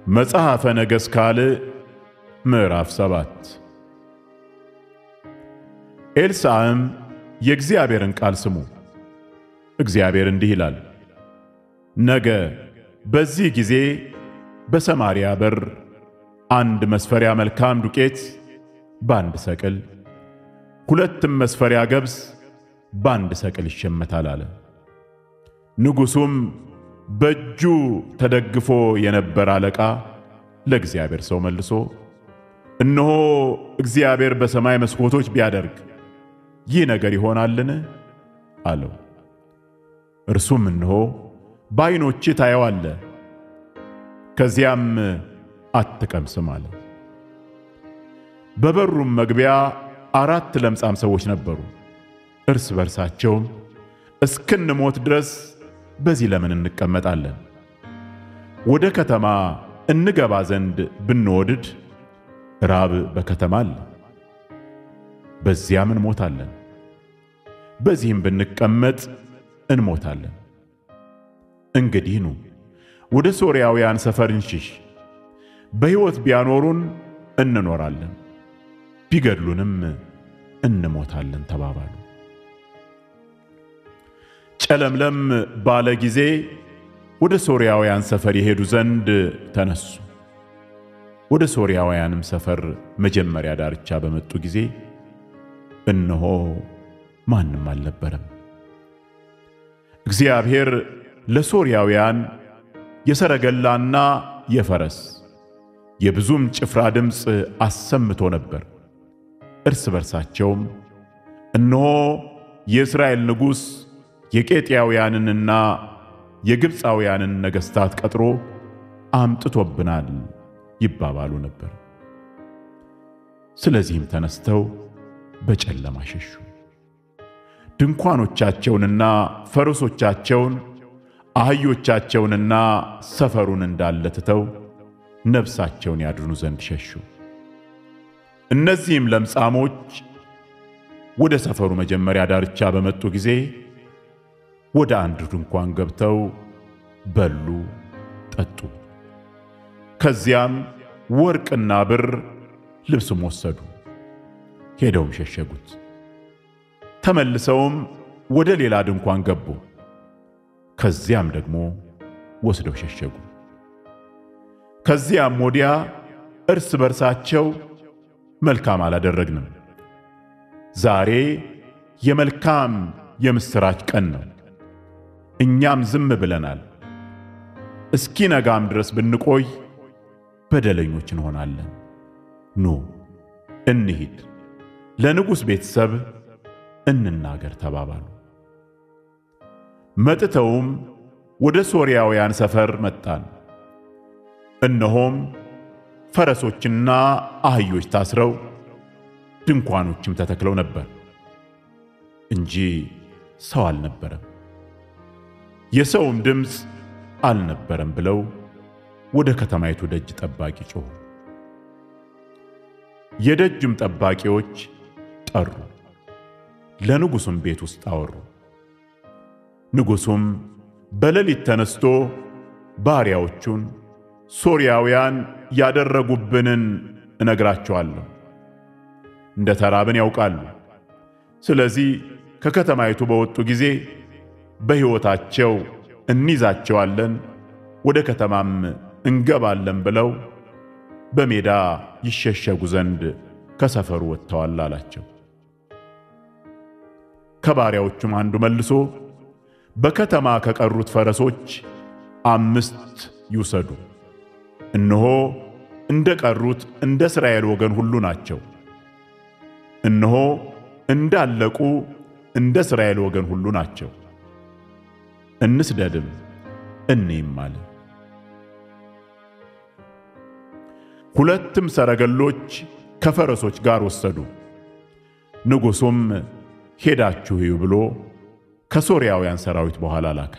መጽሐፈ ነገሥት ካልዕ ምዕራፍ ሰባት ኤልሳዕም የእግዚአብሔርን ቃል ስሙ፣ እግዚአብሔር እንዲህ ይላል፣ ነገ በዚህ ጊዜ በሰማርያ በር አንድ መስፈሪያ መልካም ዱቄት በአንድ ሰቅል፣ ሁለትም መስፈሪያ ገብስ በአንድ ሰቅል ይሸመታል አለ። ንጉሡም በእጁ ተደግፎ የነበረ አለቃ ለእግዚአብሔር ሰው መልሶ እነሆ እግዚአብሔር በሰማይ መስኮቶች ቢያደርግ ይህ ነገር ይሆናልን? አለው። እርሱም እነሆ በዓይኖችህ ታየዋለህ፣ ከዚያም አትቀምስም አለ። በበሩም መግቢያ አራት ለምጻም ሰዎች ነበሩ። እርስ በርሳቸውም እስክንሞት ድረስ በዚህ ለምን እንቀመጣለን? ወደ ከተማ እንገባ ዘንድ ብንወድድ ራብ በከተማ አለ፣ በዚያም እንሞታለን። በዚህም ብንቀመጥ እንሞታለን። እንግዲህ ኑ ወደ ሶርያውያን ሰፈር እንሽሽ፣ በሕይወት ቢያኖሩን እንኖራለን፣ ቢገድሉንም እንሞታለን ተባባሉ። ጨለምለም ባለ ጊዜ ወደ ሶርያውያን ሰፈር የሄዱ ዘንድ ተነሱ። ወደ ሶርያውያንም ሰፈር መጀመሪያ ዳርቻ በመጡ ጊዜ እነሆ ማንም አልነበረም። እግዚአብሔር ለሶርያውያን የሰረገላና የፈረስ የብዙም ጭፍራ ድምፅ አሰምቶ ነበር። እርስ በርሳቸውም እነሆ የእስራኤል ንጉሥ የቄጥያውያንንና የግብፃውያንን ነገሥታት ቀጥሮ አምጥቶብናል ይባባሉ ነበር። ስለዚህም ተነስተው በጨለማ ሸሹ። ድንኳኖቻቸውንና ፈረሶቻቸውን አህዮቻቸውንና ሰፈሩን እንዳለ ትተው ነፍሳቸውን ያድኑ ዘንድ ሸሹ። እነዚህም ለምጻሞች ወደ ሰፈሩ መጀመሪያ ዳርቻ በመጡ ጊዜ ወደ አንድ ድንኳን ገብተው በሉ፣ ጠጡ። ከዚያም ወርቅና ብር ልብስም ወሰዱ፣ ሄደውም ሸሸጉት። ተመልሰውም ወደ ሌላ ድንኳን ገቡ፣ ከዚያም ደግሞ ወስደው ሸሸጉ። ከዚያም ወዲያ እርስ በርሳቸው መልካም አላደረግንም፣ ዛሬ የመልካም የምሥራች ቀን ነው፣ እኛም ዝም ብለናል። እስኪ ነጋም ድረስ ብንቆይ በደለኞች እንሆናለን። ኑ እንሂድ፣ ለንጉሥ ቤተሰብ እንናገር ተባባሉ። መጥተውም ወደ ሶርያውያን ሰፈር መጣን። እነሆም ፈረሶችና አህዮች ታስረው ድንኳኖችም ተተክለው ነበር እንጂ ሰው አልነበረም፣ የሰውም ድምፅ አልነበረም ብለው ወደ ከተማይቱ ደጅ ጠባቂ ጮኹ። የደጅም ጠባቂዎች ጠሩ፣ ለንጉሡም ቤት ውስጥ አወሩ። ንጉሡም በሌሊት ተነስቶ ባሪያዎቹን ሶርያውያን ያደረጉብንን እነግራቸዋለሁ፣ እንደ ተራብን ያውቃሉ። ስለዚህ ከከተማይቱ በወጡ ጊዜ በሕይወታቸው እንይዛቸዋለን፣ ወደ ከተማም እንገባለን ብለው በሜዳ ይሸሸጉ ዘንድ ከሰፈሩ ወጥተዋል አላቸው። ከባሪያዎቹም አንዱ መልሶ በከተማ ከቀሩት ፈረሶች አምስት ይውሰዱ፣ እነሆ እንደ ቀሩት እንደ እስራኤል ወገን ሁሉ ናቸው። እነሆ እንዳለቁ እንደ እስራኤል ወገን ሁሉ ናቸው። እንስደድም እንይም አለ። ሁለትም ሰረገሎች ከፈረሶች ጋር ወሰዱ። ንጉሡም ሄዳችሁ እዩ ብሎ ከሶርያውያን ሰራዊት በኋላ ላከ።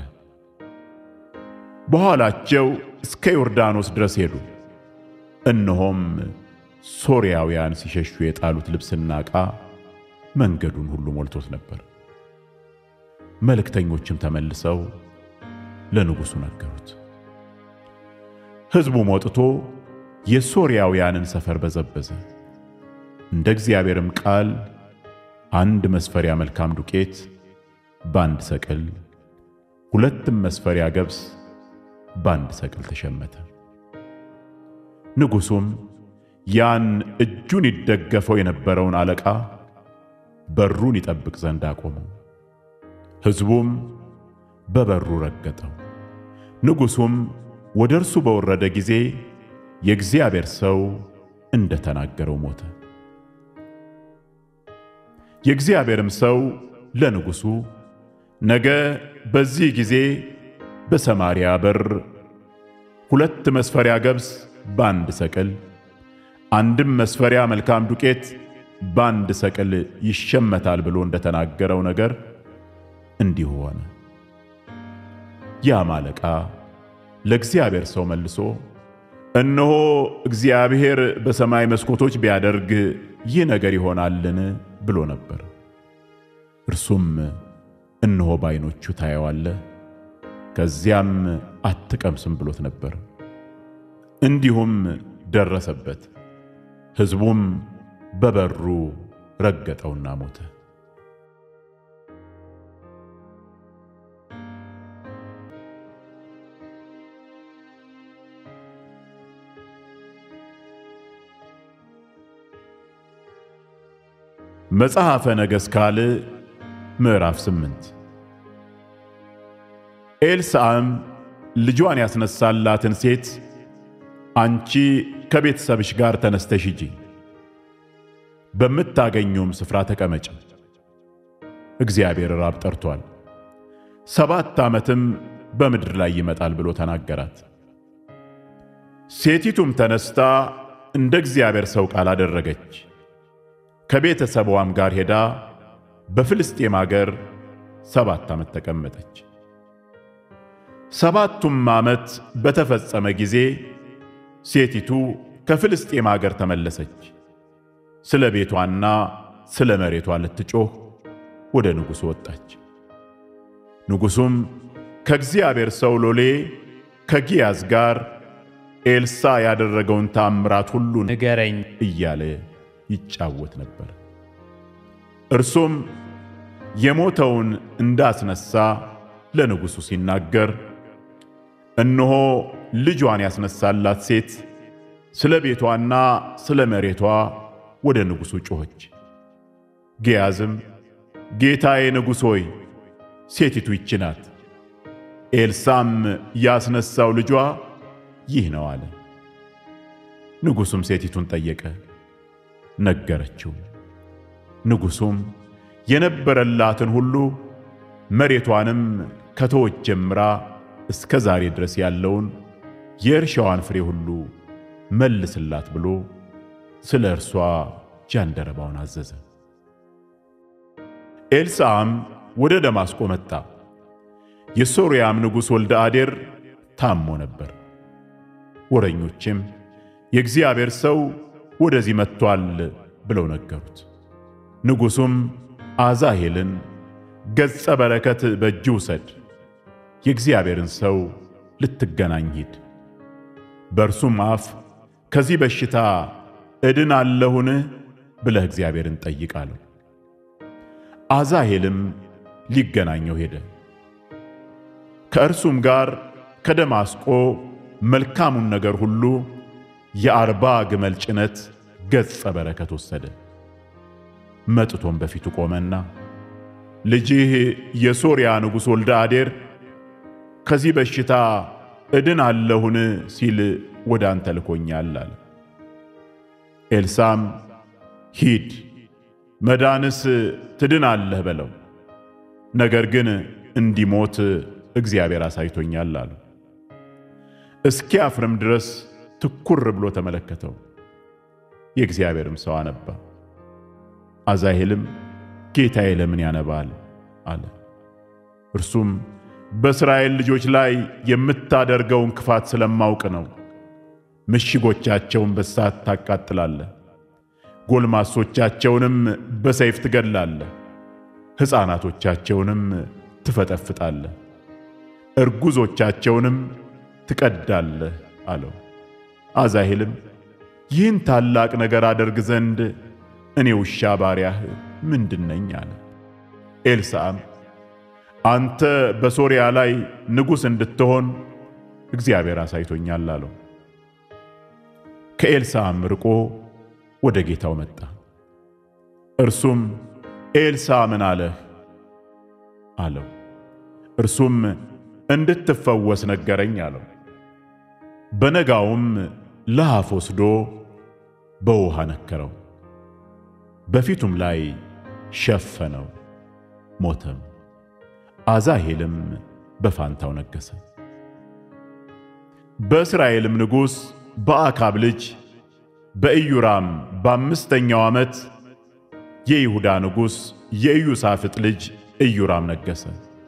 በኋላቸው እስከ ዮርዳኖስ ድረስ ሄዱ። እነሆም ሶርያውያን ሲሸሹ የጣሉት ልብስና ዕቃ መንገዱን ሁሉ ሞልቶት ነበር። መልእክተኞችም ተመልሰው ለንጉሡ ነገሩት። ሕዝቡም ወጥቶ የሶርያውያንን ሰፈር በዘበዘ። እንደ እግዚአብሔርም ቃል አንድ መስፈሪያ መልካም ዱቄት በአንድ ሰቅል፣ ሁለትም መስፈሪያ ገብስ በአንድ ሰቅል ተሸመተ። ንጉሡም ያን እጁን ይደገፈው የነበረውን አለቃ በሩን ይጠብቅ ዘንድ አቆመው። ሕዝቡም በበሩ ረገጠው። ንጉሡም ወደ እርሱ በወረደ ጊዜ የእግዚአብሔር ሰው እንደ ተናገረው ሞተ። የእግዚአብሔርም ሰው ለንጉሡ ነገ በዚህ ጊዜ በሰማርያ በር ሁለት መስፈሪያ ገብስ በአንድ ሰቅል አንድም መስፈሪያ መልካም ዱቄት በአንድ ሰቅል ይሸመታል ብሎ እንደተናገረው ነገር እንዲሁ ሆነ። ያም አለቃ ለእግዚአብሔር ሰው መልሶ እነሆ እግዚአብሔር በሰማይ መስኮቶች ቢያደርግ ይህ ነገር ይሆናልን ብሎ ነበር። እርሱም እነሆ በዓይኖቹ ታየዋለህ፣ ከዚያም አትቀምስም ብሎት ነበር። እንዲሁም ደረሰበት። ሕዝቡም በበሩ ረገጠውና ሞተ። መጽሐፈ ነገሥት ካልዕ ምዕራፍ ስምንት ኤልሳዕም ልጇን ያስነሳላትን ሴት አንቺ ከቤተሰብሽ ጋር ተነስተሽ ሂጂ፣ በምታገኙም ስፍራ ተቀመጪ፣ እግዚአብሔር ራብ ጠርቶአል፣ ሰባት ዓመትም በምድር ላይ ይመጣል ብሎ ተናገራት። ሴቲቱም ተነስታ እንደ እግዚአብሔር ሰው ቃል አደረገች። ከቤተሰቧም ጋር ሄዳ በፍልስጤም አገር ሰባት ዓመት ተቀመጠች። ሰባቱም ዓመት በተፈጸመ ጊዜ ሴቲቱ ከፍልስጤም አገር ተመለሰች። ስለ ቤቷና ስለ መሬቷ ልትጮህ ወደ ንጉሡ ወጣች። ንጉሡም ከእግዚአብሔር ሰው ሎሌ ከጊያዝ ጋር ኤልሳ ያደረገውን ታምራት ሁሉ ንገረኝ እያለ ይጫወት ነበር። እርሱም የሞተውን እንዳስነሳ ለንጉሡ ሲናገር እነሆ ልጇን ያስነሳላት ሴት ስለ ቤቷና ስለ መሬቷ ወደ ንጉሡ ጮኸች። ግያዝም ጌታዬ ንጉሥ ሆይ ሴቲቱ ይህች ናት፣ ኤልሳም ያስነሳው ልጇ ይህ ነው አለ። ንጉሡም ሴቲቱን ጠየቀ፣ ነገረችው። ንጉሡም የነበረላትን ሁሉ መሬቷንም ከተወች ጀምራ እስከ ዛሬ ድረስ ያለውን የእርሻዋን ፍሬ ሁሉ መልስላት ብሎ ስለ እርሷ ጃንደረባውን አዘዘ። ኤልሳዕም ወደ ደማስቆ መጣ። የሶርያም ንጉሥ ወልደ አዴር ታሞ ነበር። ወረኞችም የእግዚአብሔር ሰው ወደዚህ መጥቶአል ብለው ነገሩት። ንጉሡም አዛሄልን ገጸ በረከት በእጅ ውሰድ፣ የእግዚአብሔርን ሰው ልትገናኝ ሂድ፣ በእርሱም አፍ ከዚህ በሽታ እድናለሁን ብለህ እግዚአብሔርን ጠይቅ አለው። አዛሄልም ሊገናኘው ሄደ። ከእርሱም ጋር ከደማስቆ መልካሙን ነገር ሁሉ የአርባ ግመል ጭነት ገጸ በረከት ወሰደ። መጥቶም በፊቱ ቆመና ልጅህ የሶርያ ንጉሥ ወልደ አዴር ከዚህ በሽታ እድን አለሁን ሲል ወደ አንተ ልኮኛል አለ። ኤልሳም ሂድ መዳንስ ትድናለህ በለው፣ ነገር ግን እንዲሞት እግዚአብሔር አሳይቶኛል አለው። እስኪያፍርም ድረስ ትኩር ብሎ ተመለከተው። የእግዚአብሔርም ሰው አነባ። አዛሄልም ጌታዬ ለምን ያነባል አለ። እርሱም በእስራኤል ልጆች ላይ የምታደርገውን ክፋት ስለማውቅ ነው። ምሽጎቻቸውን በሳት ታቃጥላለህ፣ ጎልማሶቻቸውንም በሰይፍ ትገድላለህ፣ ሕፃናቶቻቸውንም ትፈጠፍጣለህ፣ እርጉዞቻቸውንም ትቀዳለህ አለው። አዛሄልም ይህን ታላቅ ነገር አደርግ ዘንድ እኔ ውሻ ባሪያህ ምንድነኝ? አለ። ኤልሳዕም አንተ በሶርያ ላይ ንጉሥ እንድትሆን እግዚአብሔር አሳይቶኛል አለው። ከኤልሳዕም ርቆ ወደ ጌታው መጣ። እርሱም ኤልሳዕ ምን አለህ? አለው። እርሱም እንድትፈወስ ነገረኝ አለው። በነጋውም ለሐፍ ወስዶ በውሃ ነከረው፣ በፊቱም ላይ ሸፈነው፣ ሞተም። አዛሄልም በፋንታው ነገሠ። በእስራኤልም ንጉሥ በአካብ ልጅ በኢዩራም በአምስተኛው ዓመት የይሁዳ ንጉሥ የኢዩሳፍጥ ልጅ ኢዩራም ነገሠ።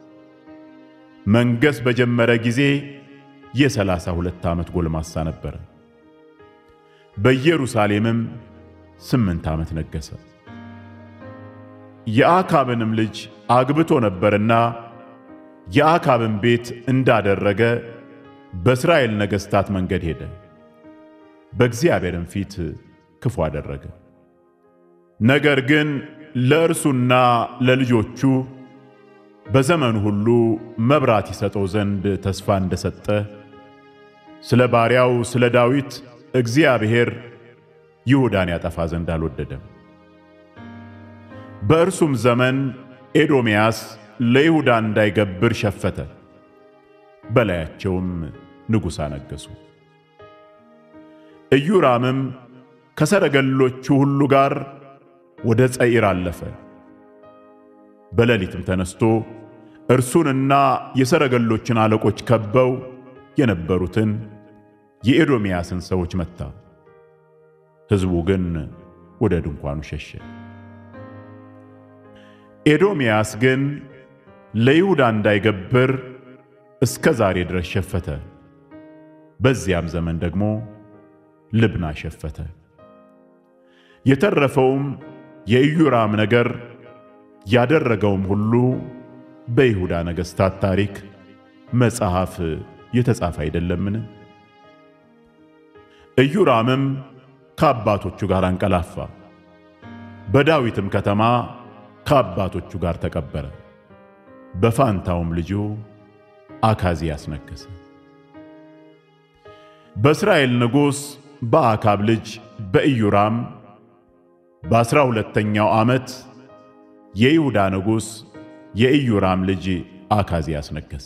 መንገሥ በጀመረ ጊዜ የሰላሳ ሁለት ዓመት ጎልማሳ ነበረ። በኢየሩሳሌምም ስምንት ዓመት ነገሠ። የአካብንም ልጅ አግብቶ ነበርና የአካብን ቤት እንዳደረገ በእስራኤል ነገሥታት መንገድ ሄደ፣ በእግዚአብሔርም ፊት ክፉ አደረገ። ነገር ግን ለእርሱና ለልጆቹ በዘመኑ ሁሉ መብራት ይሰጠው ዘንድ ተስፋ እንደሰጠ ስለ ባሪያው ስለ ዳዊት እግዚአብሔር ይሁዳን ያጠፋ ዘንድ አልወደደም። በእርሱም ዘመን ኤዶምያስ ለይሁዳ እንዳይገብር ሸፈተ፣ በላያቸውም ንጉሥ አነገሡ። ኢዮራምም ከሰረገሎቹ ሁሉ ጋር ወደ ጸዒር አለፈ። በሌሊትም ተነስቶ እርሱንና የሰረገሎችን አለቆች ከበው የነበሩትን የኤዶምያስን ሰዎች መታ። ሕዝቡ ግን ወደ ድንኳኑ ሸሸ። ኤዶምያስ ግን ለይሁዳ እንዳይገብር እስከ ዛሬ ድረስ ሸፈተ። በዚያም ዘመን ደግሞ ልብና ሸፈተ። የተረፈውም የኢዮራም ነገር ያደረገውም ሁሉ በይሁዳ ነገሥታት ታሪክ መጽሐፍ የተጻፈ አይደለምን? ኢዮራምም ከአባቶቹ ጋር አንቀላፋ፣ በዳዊትም ከተማ ከአባቶቹ ጋር ተቀበረ። በፋንታውም ልጁ አካዝያስ ነገሠ። በእስራኤል ንጉሥ በአካብ ልጅ በኢዮራም በአሥራ ሁለተኛው ዓመት የይሁዳ ንጉሥ የኢዮራም ልጅ አካዝያስ ነገሠ።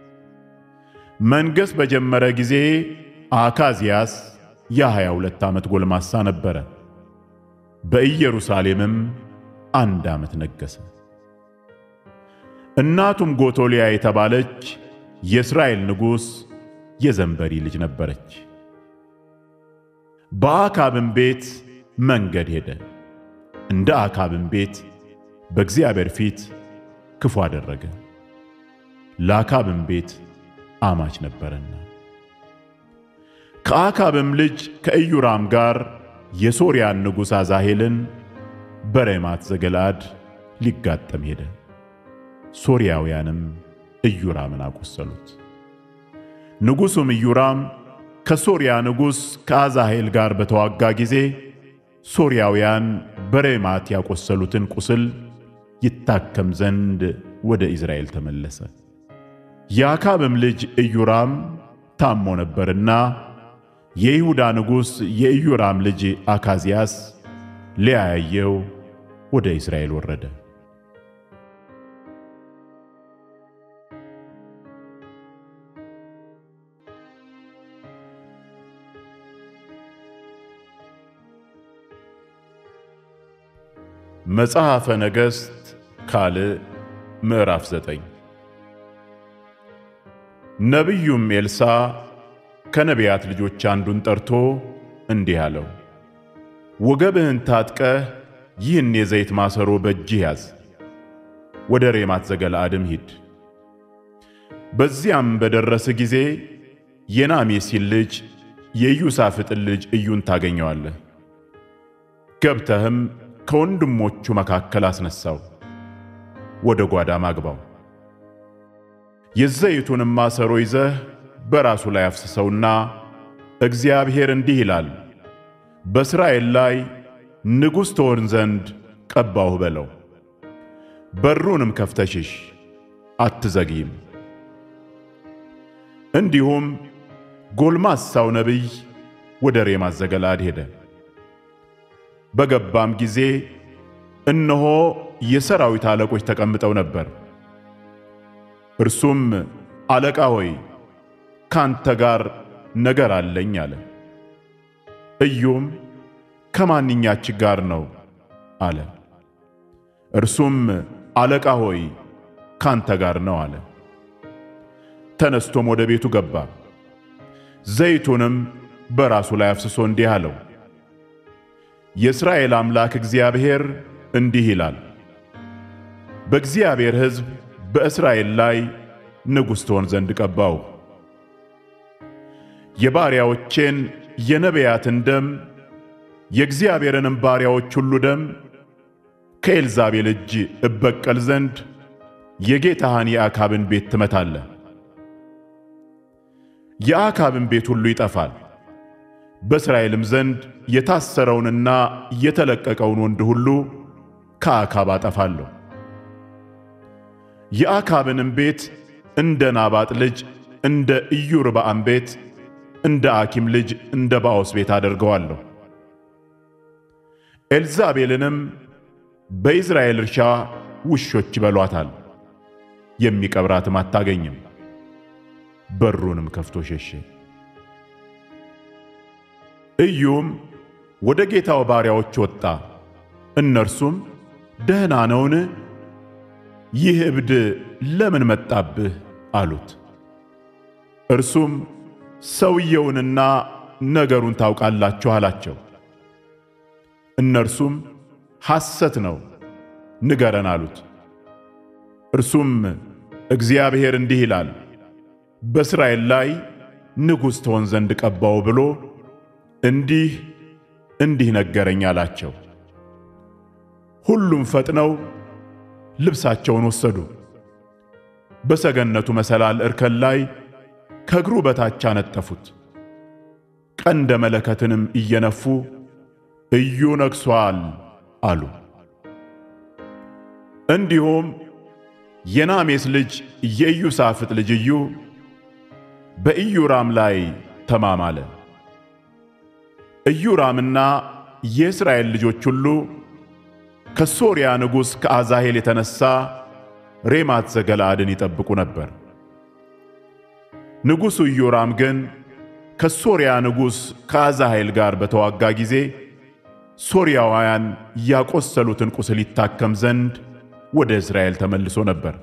መንገሥ በጀመረ ጊዜ አካዝያስ የሀያ ሁለት ዓመት ጎልማሳ ነበረ። በኢየሩሳሌምም አንድ ዓመት ነገሠ። እናቱም ጎቶሊያ የተባለች የእስራኤል ንጉሥ የዘንበሪ ልጅ ነበረች። በአካብም ቤት መንገድ ሄደ፣ እንደ አካብም ቤት በእግዚአብሔር ፊት ክፉ አደረገ፣ ለአካብም ቤት አማች ነበረና። ከአካብም ልጅ ከኢዮራም ጋር የሶርያን ንጉሥ አዛሄልን በሬማት ዘገለአድ ሊጋጠም ሄደ። ሶርያውያንም ኢዮራምን አቆሰሉት። ንጉሡም ኢዮራም ከሶርያ ንጉሥ ከአዛሄል ጋር በተዋጋ ጊዜ ሶርያውያን በሬማት ያቆሰሉትን ቁስል ይታከም ዘንድ ወደ ኢዝራኤል ተመለሰ። የአካብም ልጅ ኢዮራም ታሞ ነበርና የይሁዳ ንጉሥ የኢዮራም ልጅ አካዝያስ ሊያያየው ወደ እስራኤል ወረደ። መጽሐፈ ነገሥት ካልዕ ምዕራፍ ዘጠኝ ነቢዩም ኤልሳዕ ከነቢያት ልጆች አንዱን ጠርቶ እንዲህ አለው፣ ወገብህን ታጥቀህ ይህን የዘይት ማሰሮ በእጅህ ያዝ፣ ወደ ሬማት ዘገለአድም ሂድ። በዚያም በደረስህ ጊዜ የናሜሲን ልጅ የኢዩሳፍጥን ልጅ ኢዩን ታገኘዋለህ። ገብተህም ከወንድሞቹ መካከል አስነሳው፣ ወደ ጓዳም አግባው። የዘይቱንም ማሰሮ ይዘህ በራሱ ላይ አፍስሰውና እግዚአብሔር እንዲህ ይላል፣ በእስራኤል ላይ ንጉሥ ትሆን ዘንድ ቀባሁህ በለው። በሩንም ከፍተሽሽ አትዘግይም። እንዲሁም ጎልማሳው ነቢይ ወደ ሬማት ዘገለዓድ ሄደ። በገባም ጊዜ እነሆ የሰራዊት አለቆች ተቀምጠው ነበር። እርሱም አለቃ ሆይ ካንተ ጋር ነገር አለኝ አለ። ኢዩም ከማንኛችን ጋር ነው አለ። እርሱም አለቃ ሆይ ካንተ ጋር ነው አለ። ተነስቶም ወደ ቤቱ ገባ። ዘይቱንም በራሱ ላይ አፍስሶ እንዲህ አለው፣ የእስራኤል አምላክ እግዚአብሔር እንዲህ ይላል፣ በእግዚአብሔር ሕዝብ በእስራኤል ላይ ንጉሥ ትሆን ዘንድ ቀባው። የባሪያዎቼን የነቢያትን ደም የእግዚአብሔርንም ባሪያዎች ሁሉ ደም ከኤልዛቤል እጅ እበቀል ዘንድ የጌታህን የአካብን ቤት ትመታለህ። የአካብን ቤት ሁሉ ይጠፋል። በእስራኤልም ዘንድ የታሰረውንና የተለቀቀውን ወንድ ሁሉ ከአካብ አጠፋለሁ። የአካብንም ቤት እንደ ናባጥ ልጅ እንደ ኢዮርብዓም ቤት እንደ አኪም ልጅ እንደ ባኦስ ቤት አደርገዋለሁ። ኤልዛቤልንም በኢዝራኤል እርሻ ውሾች ይበሏታል፣ የሚቀብራትም አታገኝም። በሩንም ከፍቶ ሸሸ። ኢዩም ወደ ጌታው ባሪያዎች ወጣ። እነርሱም ደህና ነውን? ይህ እብድ ለምን መጣብህ? አሉት። እርሱም ሰውየውንና ነገሩን ታውቃላችሁ አላቸው። እነርሱም ሐሰት ነው፣ ንገረን አሉት። እርሱም እግዚአብሔር እንዲህ ይላል በእስራኤል ላይ ንጉሥ ትሆን ዘንድ ቀባው ብሎ እንዲህ እንዲህ ነገረኝ አላቸው። ሁሉም ፈጥነው ልብሳቸውን ወሰዱ፣ በሰገነቱ መሰላል እርከን ላይ ከእግሩ በታች አነጠፉት። ቀንደ መለከትንም እየነፉ ኢዩ ነግሷል አሉ። እንዲሁም የናሜስ ልጅ የኢዩሳፍጥ ልጅ ኢዩ በኢዮራም ላይ ተማማለ። ኢዮራምና የእስራኤል ልጆች ሁሉ ከሶርያ ንጉሥ ከአዛሄል የተነሣ ሬማት ዘገለዓድን ይጠብቁ ነበር። ንጉሡ ኢዮራም ግን ከሶርያ ንጉሥ ከአዛሄል ጋር በተዋጋ ጊዜ ሶርያውያን ያቆሰሉትን ቁስል ይታከም ዘንድ ወደ እስራኤል ተመልሶ ነበር።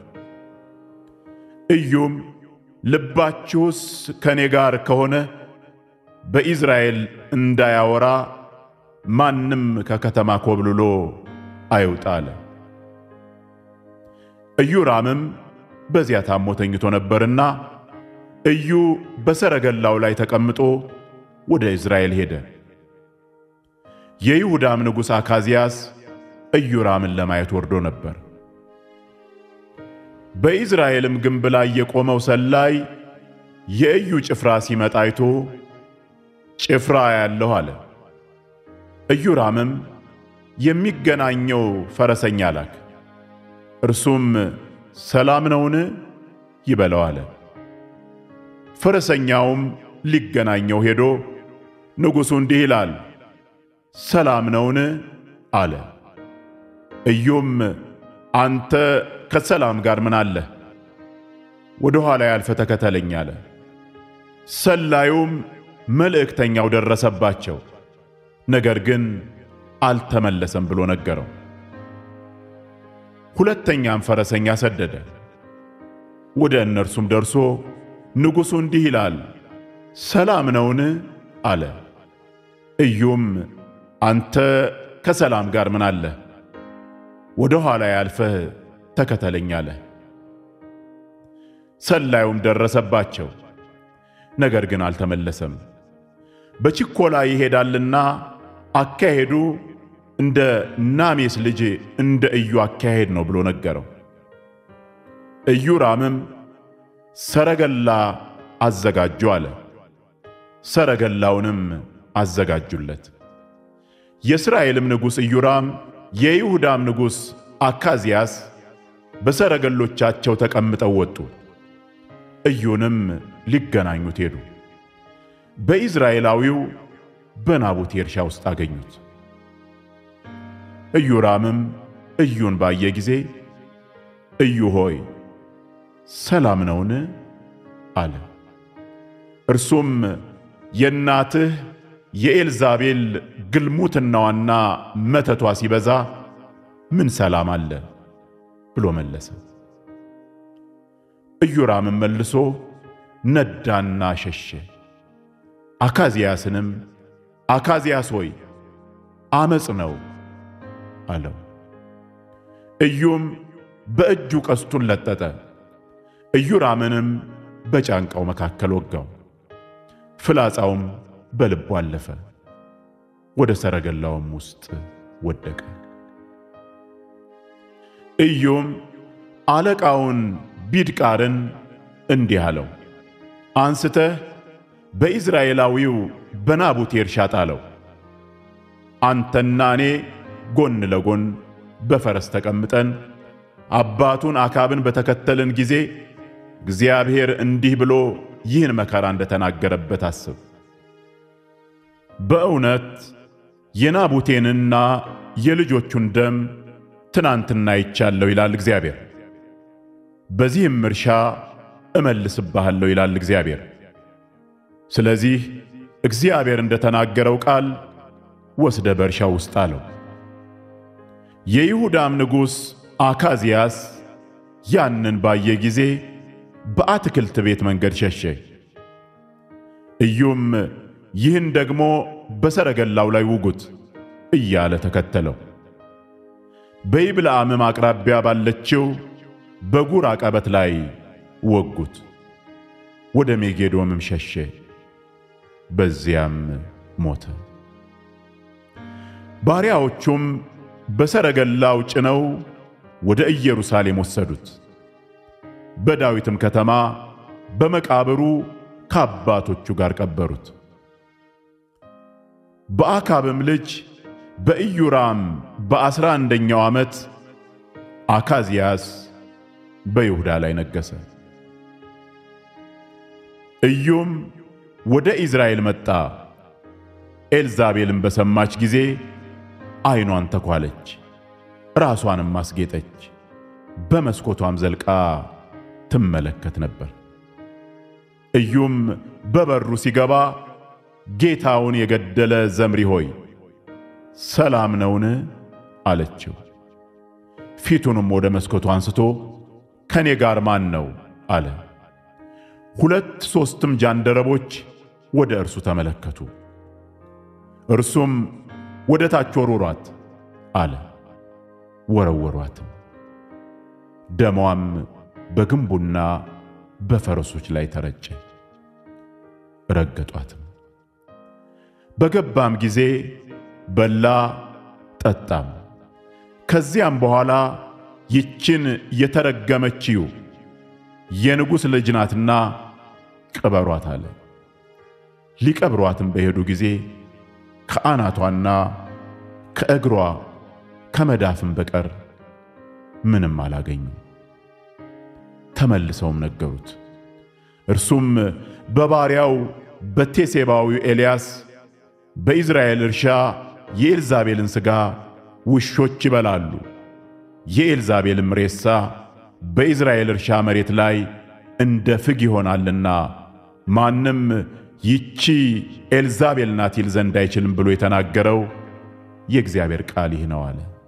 ኢዩም ልባችሁስ ከእኔ ጋር ከሆነ በኢዝራኤል እንዳያወራ ማንም ከከተማ ኮብልሎ አይውጣ አለ። ኢዮራምም በዚያ ታሞ ተኝቶ ነበርና ኢዩ በሰረገላው ላይ ተቀምጦ ወደ ኢዝራኤል ሄደ። የይሁዳም ንጉሥ አካዝያስ ኢዮራምን ለማየት ወርዶ ነበር። በኢዝራኤልም ግንብ ላይ የቆመው ሰላይ የኢዩ ጭፍራ ሲመጣ አይቶ ጭፍራ ያለሁ አለ። ኢዮራምም የሚገናኘው ፈረሰኛ ላክ፣ እርሱም ሰላም ነውን ይበለው አለ። ፈረሰኛውም ሊገናኘው ሄዶ ንጉሡ እንዲህ ይላል ሰላም ነውን አለ። ኢዩም አንተ ከሰላም ጋር ምን አለህ? ወደ ኋላ ያልፈ ተከተለኝ አለ። ሰላዩም መልእክተኛው ደረሰባቸው፣ ነገር ግን አልተመለሰም ብሎ ነገረው። ሁለተኛም ፈረሰኛ ሰደደ። ወደ እነርሱም ደርሶ ንጉሡ እንዲህ ይላል ሰላም ነውን አለ። ኢዩም አንተ ከሰላም ጋር ምን አለህ? ወደ ኋላ ያልፈህ ተከተለኝ አለ። ሰላዩም ደረሰባቸው፣ ነገር ግን አልተመለሰም። በችኮላ ይሄዳልና አካሄዱ እንደ ናሜስ ልጅ እንደ ኢዩ አካሄድ ነው ብሎ ነገረው። ኢዮራምም ሰረገላ አዘጋጁ አለ። ሰረገላውንም አዘጋጁለት። የእስራኤልም ንጉሥ ኢዮራም የይሁዳም ንጉሥ አካዝያስ በሰረገሎቻቸው ተቀምጠው ወጡ። ኢዩንም ሊገናኙት ሄዱ። በኢዝራኤላዊው በናቡቴ እርሻ ውስጥ አገኙት። ኢዮራምም ኢዩን ባየ ጊዜ ኢዩ ሆይ ሰላም ነውን? አለ። እርሱም የእናትህ የኤልዛቤል ግልሙትናዋና መተቷ ሲበዛ ምን ሰላም አለ ብሎ መለሰ። ኢዮራምም መልሶ ነዳና ሸሸ። አካዝያስንም አካዝያስ ሆይ አመፅ ነው አለው። ኢዩም በእጁ ቀስቱን ለጠጠ፣ ኢዮራምንም በጫንቃው መካከል ወጋው። ፍላጻውም በልቡ አለፈ፣ ወደ ሰረገላውም ውስጥ ወደቀ። ኢዩም አለቃውን ቢድቃርን እንዲህ አለው፣ አንስተህ በኢዝራኤላዊው በናቡቴ እርሻ ጣለው። አንተና እኔ ጎን ለጎን በፈረስ ተቀምጠን አባቱን አካብን በተከተልን ጊዜ እግዚአብሔር እንዲህ ብሎ ይህን መከራ እንደተናገረበት አስብ። በእውነት የናቡቴንና የልጆቹን ደም ትናንትና አይቻለሁ ይላል እግዚአብሔር። በዚህም እርሻ እመልስብሃለሁ ይላል እግዚአብሔር። ስለዚህ እግዚአብሔር እንደተናገረው ቃል ወስደ በእርሻው ውስጥ አለው። የይሁዳም ንጉሥ አካዝያስ ያንን ባየ ጊዜ በአትክልት ቤት መንገድ ሸሸ። ኢዩም ይህን ደግሞ በሰረገላው ላይ ውጉት እያለ ተከተለው። በይብልዓምም አቅራቢያ ባለችው በጉር አቀበት ላይ ወጉት። ወደ ሜጌዶምም ሸሸ፣ በዚያም ሞተ። ባሪያዎቹም በሰረገላው ጭነው ወደ ኢየሩሳሌም ወሰዱት። በዳዊትም ከተማ በመቃብሩ ከአባቶቹ ጋር ቀበሩት። በአካብም ልጅ በኢዮራም በዐሥራ አንደኛው ዓመት አካዝያስ በይሁዳ ላይ ነገሠ። ኢዩም ወደ ኢዝራኤል መጣ። ኤልዛቤልም በሰማች ጊዜ ዓይኗን ተኳለች፣ ራሷንም አስጌጠች፣ በመስኮቷም ዘልቃ ትመለከት ነበር። ኢዩም በበሩ ሲገባ ጌታውን የገደለ ዘምሪ ሆይ ሰላም ነውን? አለችው። ፊቱንም ወደ መስኮቱ አንስቶ ከኔ ጋር ማን ነው? አለ። ሁለት ሦስትም ጃንደረቦች ወደ እርሱ ተመለከቱ። እርሱም ወደ ታች ወርውሯት አለ። ወረወሯትም። ደሟም በግንቡና በፈረሶች ላይ ተረጨ። ረገጧትም። በገባም ጊዜ በላ ጠጣም። ከዚያም በኋላ ይችን የተረገመችው የንጉሥ ልጅ ናትና ቅበሯት አለ። ሊቀብሯትም በሄዱ ጊዜ ከአናቷና ከእግሯ ከመዳፍም በቀር ምንም አላገኙ። ተመልሰውም ነገሩት። እርሱም በባሪያው በቴሴባዊው ኤልያስ በኢዝራኤል እርሻ የኤልዛቤልን ሥጋ ውሾች ይበላሉ፣ የኤልዛቤልም ሬሳ በኢዝራኤል እርሻ መሬት ላይ እንደ ፍግ ይሆናልና ማንም ይቺ ኤልዛቤል ናት ይል ዘንድ አይችልም ብሎ የተናገረው የእግዚአብሔር ቃል ይህ ነው አለ።